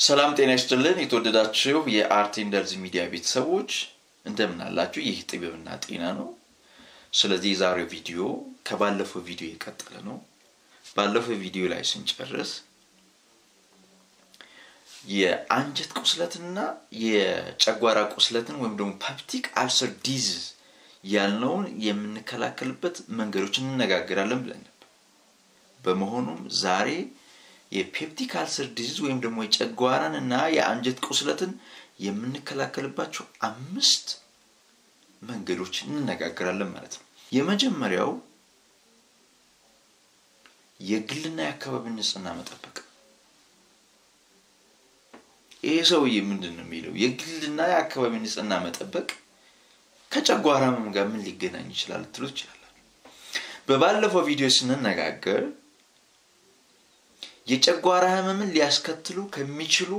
ሰላም ጤና ይስጥልን። የተወደዳችሁ የአርት ኢንደልዝ ሚዲያ ቤተሰቦች እንደምን አላችሁ? ይህ ጥበብና ጤና ነው። ስለዚህ የዛሬው ቪዲዮ ከባለፈው ቪዲዮ የቀጠለ ነው። ባለፈው ቪዲዮ ላይ ስንጨርስ የአንጀት ቁስለትና የጨጓራ ቁስለትን ወይም ደግሞ ፐፕቲክ አልሰር ዲዚዝ ያልነውን የምንከላከልበት መንገዶች እንነጋገራለን ብለን ነበር። በመሆኑም ዛሬ የፔፕቲክ አልሰር ዲዚዝ ወይም ደግሞ የጨጓራን እና የአንጀት ቁስለትን የምንከላከልባቸው አምስት መንገዶች እንነጋገራለን ማለት ነው። የመጀመሪያው የግልና የአካባቢ ንጽህና መጠበቅ። ይሄ ሰውዬ ምንድን ነው የሚለው? የግልና የአካባቢ ንጽህና መጠበቅ ከጨጓራ ህመም ጋር ምን ሊገናኝ ይችላል ትሉ ይችላላል። በባለፈው ቪዲዮ ስንነጋገር የጨጓራ ህመምን ሊያስከትሉ ከሚችሉ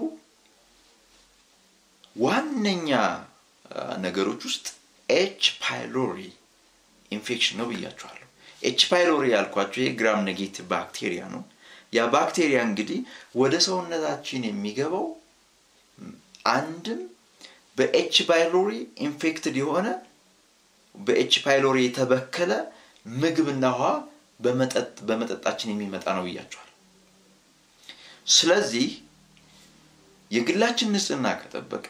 ዋነኛ ነገሮች ውስጥ ኤች ፓይሎሪ ኢንፌክሽን ነው ብያችኋለሁ። ኤች ፓይሎሪ ያልኳቸው የግራም ኔጌቲቭ ባክቴሪያ ነው። ያ ባክቴሪያ እንግዲህ ወደ ሰውነታችን የሚገባው አንድም በኤች ፓይሎሪ ኢንፌክትድ የሆነ በኤች ፓይሎሪ የተበከለ ምግብና ውሃ በመጠጣችን የሚመጣ ነው ብያቸዋል። ስለዚህ የግላችን ንጽህና ከጠበቅ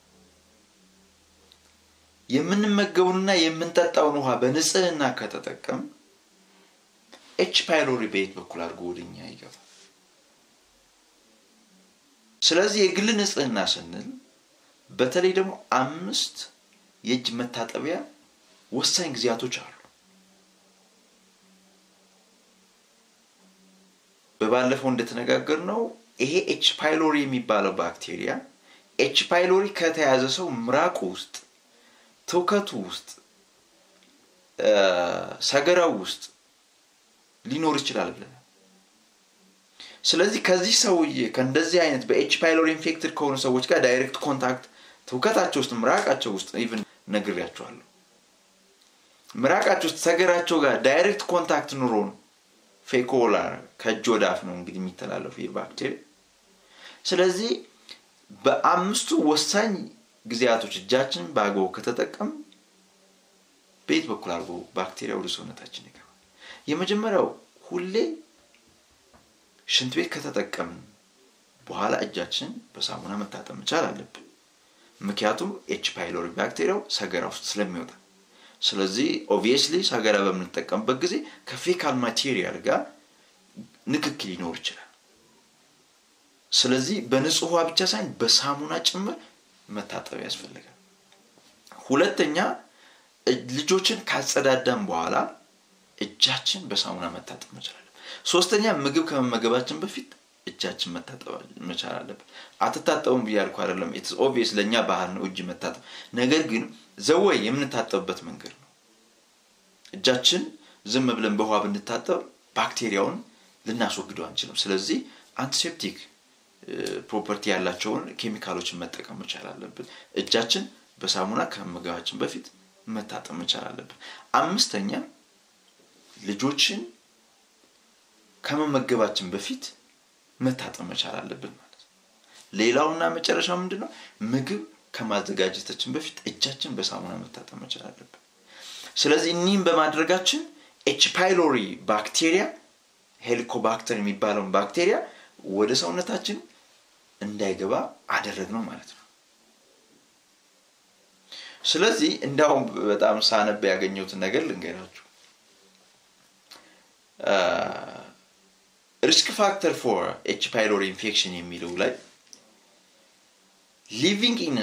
የምንመገቡንና የምንጠጣውን ውሃ በንጽህና ከተጠቀም ኤች ፓይሎሪ በየት በኩል አድርጎ ወደኛ ይገባል። ስለዚህ የግል ንጽህና ስንል በተለይ ደግሞ አምስት የእጅ መታጠቢያ ወሳኝ ጊዜያቶች አሉ። በባለፈው እንደተነጋገር ነው ይሄ ኤች ፓይሎሪ የሚባለው ባክቴሪያ ኤች ፓይሎሪ ከተያዘ ሰው ምራቁ ውስጥ፣ ትውከቱ ውስጥ፣ ሰገራው ውስጥ ሊኖር ይችላል ብለናል። ስለዚህ ከዚህ ሰውዬ ከእንደዚህ አይነት በኤች ፓይሎሪ ኢንፌክትድ ከሆኑ ሰዎች ጋር ዳይሬክት ኮንታክት ትውከታቸው ውስጥ ምራቃቸው ውስጥ ኢቭን ነግሬያቸዋለሁ። ምራቃቸው ውስጥ ሰገራቸው ጋር ዳይሬክት ኮንታክት ኑሮን ፌኮላር ከእጅ ወደ አፍ ነው እንግዲህ የሚተላለፉ የባክቴሪያ። ስለዚህ በአምስቱ ወሳኝ ጊዜያቶች እጃችንን በአግባቡ ከተጠቀም በየት በኩል አድርጎ ባክቴሪያ ወደ ሰውነታችን ይገባል? የመጀመሪያው ሁሌ ሽንት ቤት ከተጠቀምን በኋላ እጃችን በሳሙና መታጠብ መቻል አለብን። ምክንያቱም ኤች ፓይሎሪ ባክቴሪያው ሰገራ ውስጥ ስለሚወጣ ስለዚህ ኦብቪየስሊ ሰገራ በምንጠቀምበት ጊዜ ከፌካል ማቴሪያል ጋር ንክክ ሊኖር ይችላል። ስለዚህ በንጹህ ውሃ ብቻ ሳይሆን በሳሙና ጭምር መታጠብ ያስፈልጋል። ሁለተኛ ልጆችን ካጸዳዳን በኋላ እጃችን በሳሙና መታጠብ መቻል አለብን። ሶስተኛ ምግብ ከመመገባችን በፊት እጃችን መታጠብ መቻል አለብን። አትታጠቡም ብያልኩ አይደለም። ኢትስ ኦብቪየስ ለእኛ ባህል ነው እጅ መታጠብ። ነገር ግን ዘወይ የምንታጠብበት መንገድ ነው። እጃችን ዝም ብለን በውሃ ብንታጠብ ባክቴሪያውን ልናስወግደው አንችልም። ስለዚህ አንቲሴፕቲክ ፕሮፐርቲ ያላቸውን ኬሚካሎችን መጠቀም መቻል አለብን። እጃችን በሳሙና ከመመገባችን በፊት መታጠብ መቻል አለብን። አምስተኛ ልጆችን ከመመገባችን በፊት መታጠብ መቻል አለብን ማለት ነው። ሌላውና መጨረሻው ምንድን ነው? ምግብ ከማዘጋጀታችን በፊት እጃችን በሳሙና መታጠብ መቻል አለብን። ስለዚህ እኒህም በማድረጋችን ኤች ፓይሎሪ ባክቴሪያ ሄሊኮባክተር የሚባለውን ባክቴሪያ ወደ ሰውነታችን እንዳይገባ አደረግ ነው ማለት ነው። ስለዚህ እንዲያውም በጣም ሳነብ ያገኘሁትን ነገር ልንገራችሁ። ሪስክ ፋክተር ፎር ኤች ፓይሎሪ ኢንፌክሽን የሚለው ላይ ሊቪንግ ኢን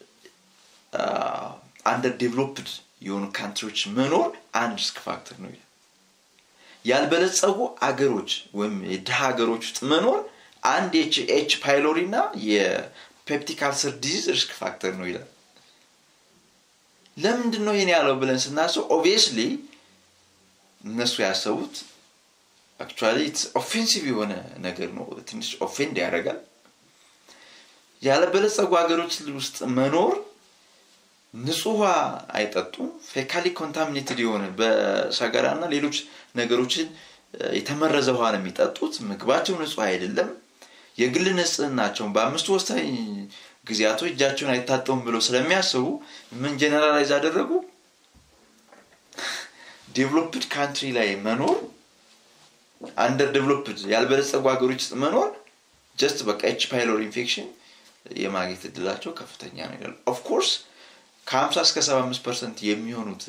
አንደር ዴቨሎፕድ የሆኑ ካንትሪዎች መኖር አንድ ሪስክ ፋክተር ነው ይላል። ያልበለጸጉ አገሮች ወይም የድሃ ሀገሮች ውስጥ መኖር አንድ ኤች ፓይሎሪ እና የፔፕቲክ አልሰር ዲዚዝ ሪስክ ፋክተር ነው ይላል። ለምንድን ነው ይህን ያለው ብለን ስናስብ ኦብቪየስሊ እነሱ ያሰቡት አክቹዋሊ ኦፌንሲቭ የሆነ ነገር ነው። ትንሽ ኦፌንድ ያደርጋል። ያለበለጸጉ ሀገሮች ውስጥ መኖር ንጹህ ውሃ አይጠጡም። ፌካሊ ኮንታሚኔትድ የሆነ በሰገራ እና ሌሎች ነገሮችን የተመረዘ ውሃ ነው የሚጠጡት። ምግባቸው ንጹህ አይደለም። የግል ንጽህናቸውን በአምስቱ ወሳኝ ጊዜያቶች እጃቸውን አይታጠቡም ብለው ስለሚያስቡ ምን ጀነራላይዝ አደረጉ? ዴቨሎፕድ ካንትሪ ላይ መኖር አንደር ዴቨሎፕድ ያልበለጸጉ ሀገሮች ውስጥ መኖር ጀስት በቃ ኤች ፓይሎሪ ኢንፌክሽን የማግኘት እድላቸው ከፍተኛ ነው ይላሉ። ኦፍኮርስ ከ50 እስከ 75 ፐርሰንት የሚሆኑት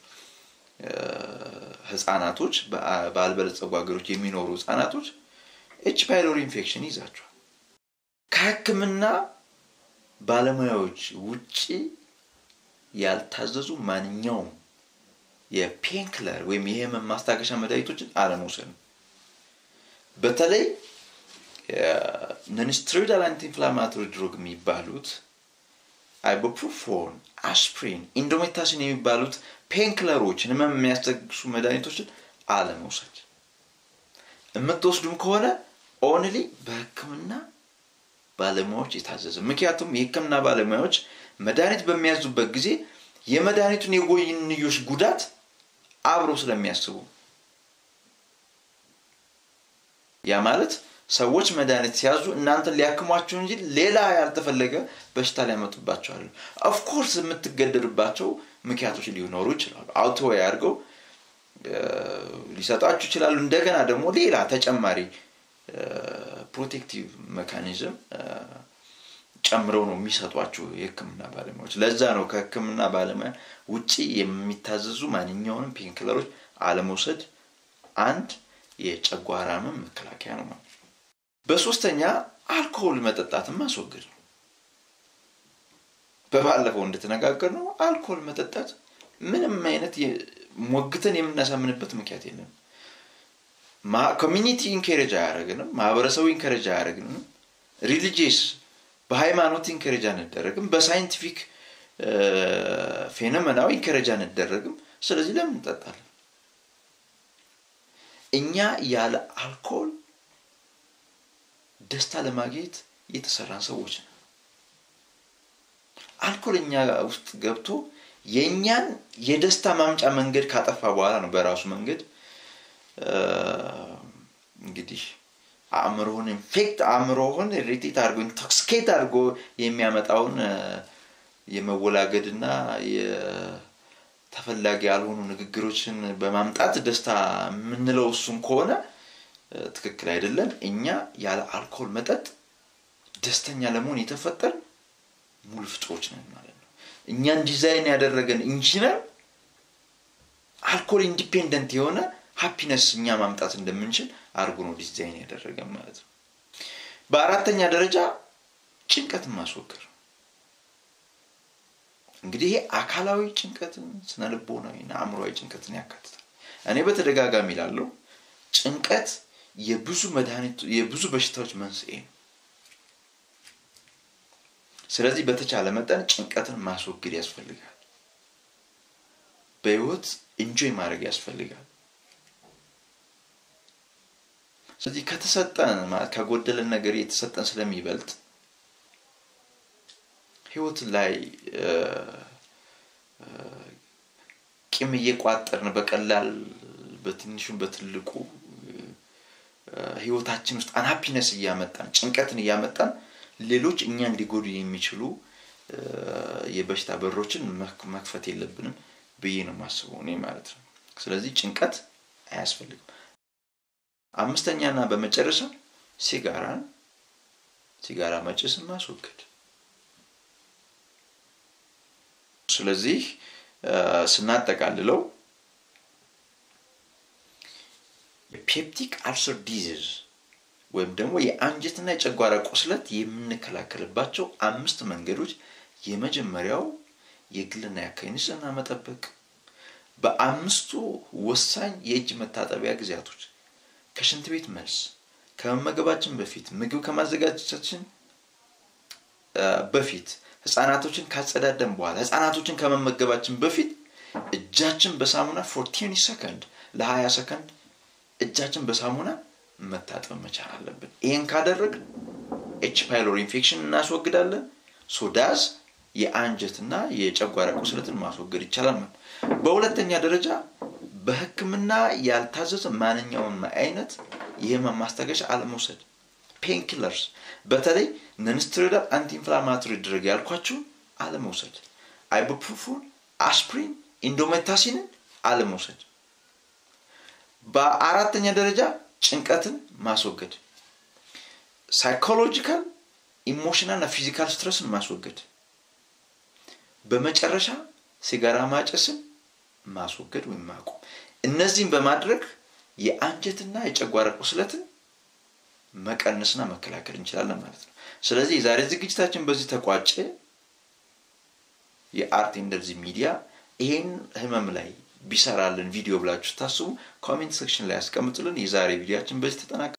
ህጻናቶች ባልበለጸጉ ሀገሮች የሚኖሩ ህጻናቶች ኤች ፓይሎሪ ኢንፌክሽን ይዛቸዋል። ከህክምና ባለሙያዎች ውጪ ያልታዘዙ ማንኛውም የፔንክለር ወይም የህመም ማስታገሻ መድኃኒቶችን አለመውሰድ ነው። በተለይ ነንስትሮይዳል አንቲ ኢንፍላማቶሪ ድሮግ የሚባሉት አይቦፕሮፎን፣ አስፕሪን፣ ኢንዶሜታሲን የሚባሉት ፔንክለሮችን ህመም የሚያስታግሱ መድኃኒቶችን አለመውሰድ። የምትወስዱም ከሆነ ኦንሊ በህክምና ባለሙያዎች የታዘዘ ምክንያቱም የህክምና ባለሙያዎች መድኃኒት በሚያዙበት ጊዜ የመድኃኒቱን የጎንዮሽ ጉዳት አብረው ስለሚያስቡ ያ ማለት ሰዎች መድኃኒት ሲያዙ እናንተን ሊያክሟቸው እንጂ ሌላ ያልተፈለገ በሽታ ሊያመጡባቸዋል። ኦፍኮርስ የምትገደድባቸው ምክንያቶች ሊኖሩ ይችላሉ። አውቶ አድርገው ሊሰጧችሁ ይችላሉ። እንደገና ደግሞ ሌላ ተጨማሪ ፕሮቴክቲቭ ሜካኒዝም ጨምረው ነው የሚሰጧችሁ የህክምና ባለሙያዎች። ለዛ ነው ከህክምና ባለሙያ ውጪ የሚታዘዙ ማንኛውንም ፔንክለሮች አለመውሰድ አንድ የጨጓራ ህመም መከላከያ ነው ማለት በሶስተኛ አልኮሆል መጠጣትን ማስወገድ ነው። በባለፈው እንደተነጋገር ነው አልኮሆል መጠጣት ምንም አይነት ሞግተን የምናሳምንበት ምክንያት የለም። ኮሚኒቲ ኢንከሬጅ አያደረግንም። ማህበረሰቡ ኢንከሬጅ አያደረግንም። ሪሊጂየስ በሃይማኖት ኢንከሬጅ አንደረግም። በሳይንቲፊክ ፌኖመናዊ ኢንከሬጅ አንደረግም። ስለዚህ ለምን እንጠጣለን? እኛ ያለ አልኮል ደስታ ለማግኘት የተሰራን ሰዎች ነው። አልኮል እኛ ውስጥ ገብቶ የእኛን የደስታ ማምጫ መንገድ ካጠፋ በኋላ ነው በራሱ መንገድ እንግዲህ አእምሮህን ኢንፌክት አእምሮህን ሪቴት አድርጎ ኢንቶክስኬት አድርጎ የሚያመጣውን የመወላገድና ተፈላጊ ያልሆኑ ንግግሮችን በማምጣት ደስታ የምንለው እሱን ከሆነ ትክክል አይደለም። እኛ ያለ አልኮል መጠጥ ደስተኛ ለመሆን የተፈጠር ሙሉ ፍጥሮች ነን ማለት ነው። እኛን ዲዛይን ያደረገን ኢንጂነር አልኮል ኢንዲፔንደንት የሆነ ሃፒነስ እኛ ማምጣት እንደምንችል አድርጎ ነው ዲዛይን ያደረገን ማለት ነው። በአራተኛ ደረጃ ጭንቀትን ማስወገድ እንግዲህ ይሄ አካላዊ ጭንቀትን፣ ስነ ልቦናዊና አእምሯዊ ጭንቀትን ያካትታል። እኔ በተደጋጋሚ ላለው ጭንቀት የብዙ መድኃኒት የብዙ በሽታዎች መንስኤ ነው። ስለዚህ በተቻለ መጠን ጭንቀትን ማስወገድ ያስፈልጋል። በህይወት ኢንጆይ ማድረግ ያስፈልጋል። ስለዚህ ከተሰጠን ከጎደለን ነገር የተሰጠን ስለሚበልጥ ህይወት ላይ ቂም እየቋጠርን በቀላል በትንሹም በትልቁ ህይወታችን ውስጥ አንሃፒነስ እያመጣን ጭንቀትን እያመጣን ሌሎች እኛን ሊጎዱ የሚችሉ የበሽታ በሮችን መክፈት የለብንም ብዬ ነው የማስበው እኔ ማለት ነው። ስለዚህ ጭንቀት አያስፈልግም። አምስተኛና በመጨረሻ ሲጋራን ሲጋራ መጭስን ማስወገድ። ስለዚህ ስናጠቃልለው የፔፕቲክ አልሰር ዲዚዝ ወይም ደግሞ የአንጀትና የጨጓራ ቁስለት የምንከላከልባቸው አምስት መንገዶች የመጀመሪያው የግልና የአካባቢ ንጽህና መጠበቅ፣ በአምስቱ ወሳኝ የእጅ መታጠቢያ ጊዜያቶች ከሽንት ቤት መልስ፣ ከመመገባችን በፊት፣ ምግብ ከማዘጋጀታችን በፊት፣ ህፃናቶችን ካጸዳደን በኋላ፣ ህፃናቶችን ከመመገባችን በፊት እጃችን በሳሙና ፎር ቲኒ ሰከንድ ለሀያ ሰከንድ እጃችን በሳሙና መታጠብ መቻል አለብን። ይህን ካደረግ ኤች ፓይሎሪ ኢንፌክሽን እናስወግዳለን። ሶዳዝ የአንጀትና የጨጓራ ቁስለትን ማስወገድ ይቻላል። በሁለተኛ ደረጃ በህክምና ያልታዘዘ ማንኛውም አይነት የህመም ማስታገሻ አለመውሰድ። ፔንኪለርስ በተለይ ነንስትሮይዳል አንቲ ኢንፍላማቶሪ ድረግ ያልኳችሁን አለመውሰድ፣ አይቡፕሮፊን፣ አስፕሪን፣ ኢንዶሜታሲንን አለመውሰድ። በአራተኛ ደረጃ ጭንቀትን ማስወገድ፣ ሳይኮሎጂካል ኢሞሽናል እና ፊዚካል ስትረስን ማስወገድ። በመጨረሻ ሲጋራ ማጨስን ማስወገድ ወይም ማቆም። እነዚህን በማድረግ የአንጀትና የጨጓራ ቁስለትን መቀነስና መከላከል እንችላለን ማለት ነው። ስለዚህ የዛሬ ዝግጅታችን በዚህ ተቋጨ። የአርት እንደዚህ ሚዲያ ይሄን ህመም ላይ ቢሰራልን ቪዲዮ ብላችሁ ስታስቡ ኮሜንት ሴክሽን ላይ ያስቀምጡልን። የዛሬ ቪዲዮችን በዚህ ተጠናቀ